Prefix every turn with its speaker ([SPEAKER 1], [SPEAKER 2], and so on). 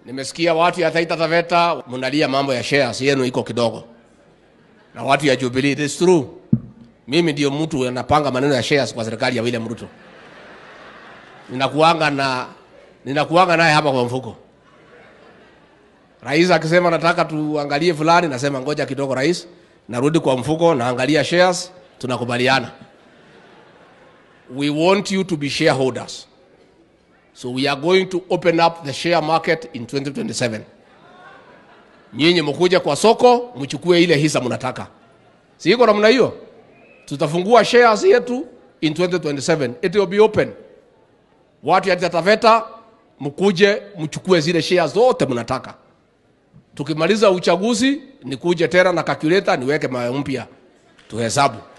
[SPEAKER 1] Nimesikia watu ya Taita Taveta mnalia mambo ya shares yenu iko kidogo, na watu ya Jubilee. It is true, mimi ndio mtu anapanga maneno ya shares kwa serikali ya William Ruto. Ninakuanga na ninakuanga naye hapa kwa mfuko. Rais akisema nataka tuangalie fulani, nasema ngoja kidogo rais, narudi kwa mfuko, naangalia shares, tunakubaliana. We want you to be shareholders. So we are going to open up the share market in 2027. Nyinyi mkuja kwa soko mchukue ile hisa mnataka. Si iko namna hiyo? Tutafungua shares yetu in 2027. It will be open. Watu ya Taveta mkuje mchukue zile shares zote mnataka. Tukimaliza uchaguzi nikuje tena na calculator niweke mawe mpya tuhesabu.